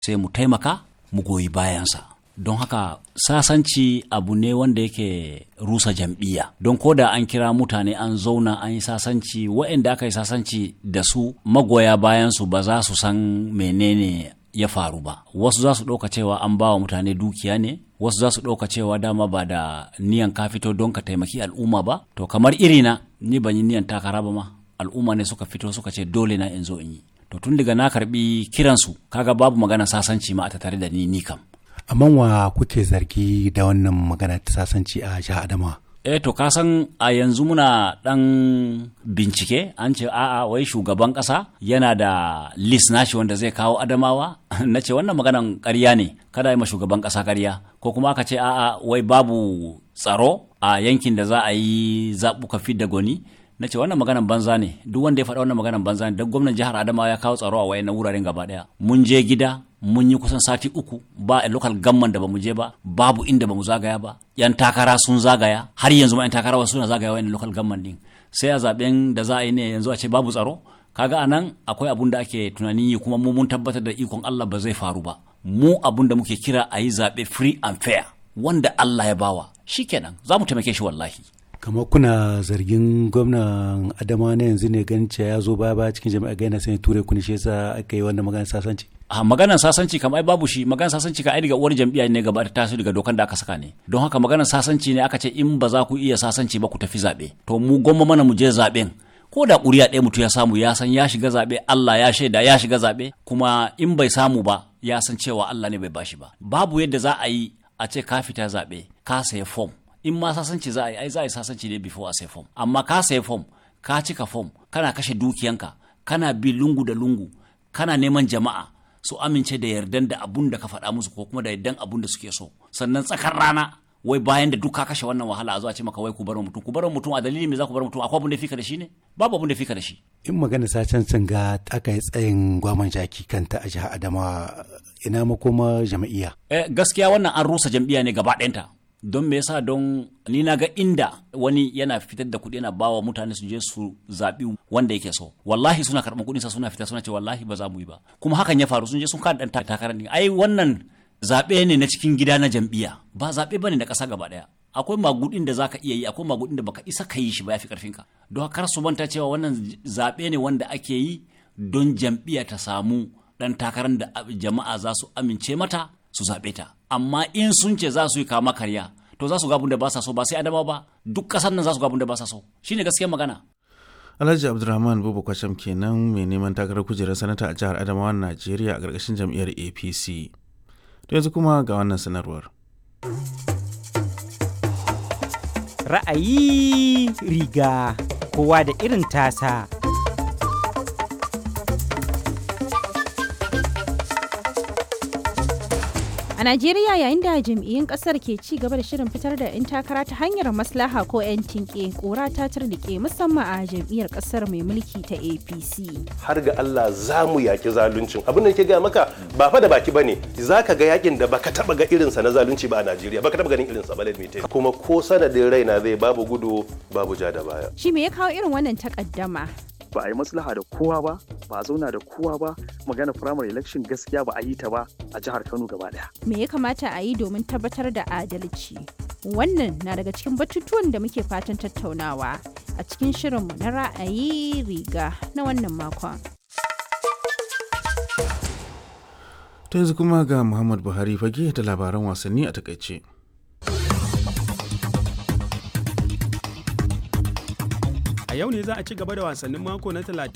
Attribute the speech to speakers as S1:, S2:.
S1: sai mu taimaka mu goyi bayansa don haka sasanci abu ne wanda yake rusa jam'iyya don ko da an kira mutane an zauna an yi sasanci waɗanda aka yi sasanci da su magoya bayansu ba za su san menene ya faru ba wasu za su ɗauka cewa an ba wa mutane dukiya ne wasu za su ɗauka cewa dama ba da niyan ka fito don ka taimaki al'umma ba to kamar irina ni ban yi niyan takara ba ma al'umma ne suka fito suka ce dole na in zo in yi to tun daga na karbi kiransu kaga babu magana sasanci ma a tattare da ni ni kam
S2: amma wa kuke zargi da wannan magana ta sasanci a jihar adamawa
S1: eh to ka san a yanzu muna dan bincike an ce a'a wai shugaban kasa yana da list nashi wanda zai kawo adamawa na ce wannan maganan ƙarya ne kada yi ma shugaban kasa ƙarya ko kuma aka ce a'a wai babu tsaro a yankin da za a yi zaɓuka fidda gwani na ce wannan maganan banza ne duk wanda ya faɗa wannan maganan banza ne don gwamnan jihar adamawa ya kawo tsaro a wayannan wuraren gaba ɗaya mun je gida mun yi kusan sati uku ba a local gamman da bamu je ba babu inda bamu zagaya ba yan takara sun zagaya har yanzu ma yan takara wasu suna zagaya wayannan local gamman din sai a zaben da za a yi ne yanzu a ce babu tsaro kaga anan akwai abun da ake tunanin yi kuma mu mun tabbatar da ikon Allah ba zai faru ba mu abun da muke kira a yi zaɓe free and fair wanda Allah ya bawa shikenan za mu taimake shi wallahi
S2: kamar kuna zargin gwamnan adama na yanzu ne ganin ya zo baya baya cikin jami'a gaina sai ture kuni shi yasa aka yi wannan magana sasanci
S1: a maganar sasanci kam ai babu shi maganar sasanci ka ai daga uwar jam'iyya ne gaba ta taso daga dokan da aka saka ne don haka maganar sasanci ne aka ce in ba za ku iya sasanci ba ku tafi zaɓe to mu gwamma mana mu je zaɓen ko da ƙuri'a ɗaya mutum ya samu ya san ya shiga zaɓe Allah ya shaida ya shiga zaɓe kuma in bai samu ba ya san cewa Allah ne bai bashi ba babu yadda za a yi a ce ka fita zaɓe ka saya fom in ma sasanci za a yi ai za a yi sasanci ne before a sai fom amma ka sai fom ka cika fom kana kashe dukiyanka kana bi lungu da lungu kana neman jama'a su amince da yardan da abun da ka faɗa musu ko kuma da yardan abun da suke so sannan tsakar rana wai bayan da duk ka kashe wannan wahala a zo a ce maka wai ku bar mutum ku bar mutum a dalilin me za ku bar mutum akwai abun da fika da shi ne babu abun da fika da shi
S2: in magana sacen sun ga aka yi tsayin gwaman jaki kanta a jihar adamawa ina makoma jam'iyya
S1: eh gaskiya wannan an rusa jam'iyya ne gaba ɗayanta don me yasa don ni na ga inda wani yana fitar da kuɗi yana bawa mutane su je su zaɓi wanda yake so wallahi suna karɓar kuɗinsa suna fita suna ce wallahi ba za mu yi ba kuma hakan ya faru sun je sun kada ɗan takarar ne ai wannan zaɓe ne na cikin gida na jam'iyya ba zaɓe bane na ƙasa gaba ɗaya akwai magudin da zaka iya yi akwai magudin da baka isa ka yi shi ba yafi karfin ka don kar su manta cewa wannan zaɓe ne wanda ake yi don jam'iyya ta samu ɗan takarar da jama'a za su amince mata su zaɓe ta amma in sun ce za su yi kama karya to za su ga da ba sa so ba sai adama ba duk ƙasar nan za su ga da ba sa so shine gaskiyar magana
S3: Alhaji Abdulrahman Bubu Kwasham kenan mai neman takarar kujerar sanata a jihar Adamawa Najeriya a ƙarƙashin jam'iyyar APC. To yanzu kuma ga wannan sanarwar.
S4: Ra'ayi riga kowa da irin tasa.
S5: A Najeriya yayin da jam'iyyun kasar ke ci gaba da shirin fitar da 'yan takara ta hanyar maslaha ko 'yan tinke kora ta turnike musamman a jam'iyyar kasar mai mulki ta APC.
S6: Har ga Allah za mu yaki zaluncin. Abin da ke gaya maka ba fa da baki bane. Za ka ga yakin da baka taba ga irinsa na zalunci ba a Najeriya. Baka taba ganin irinsa ba ladmi Kuma ko sanadin raina zai babu gudu babu ja da baya.
S5: Shi me ya kawo irin wannan takaddama?
S7: ba a yi maslaha da kowa ba ba a zauna da kowa ba magana primary election gaskiya ba a yi ta ba a jihar kano gaba daya
S5: me ya kamata a yi domin tabbatar da adalci wannan na daga cikin batutuwan da muke fatan tattaunawa a cikin shirinmu na ra'ayi riga na wannan makon
S3: To yanzu kuma ga Muhammad Buhari fage da labaran wasanni a takaice.
S8: a yau ne za a ci gaba da wasannin mako na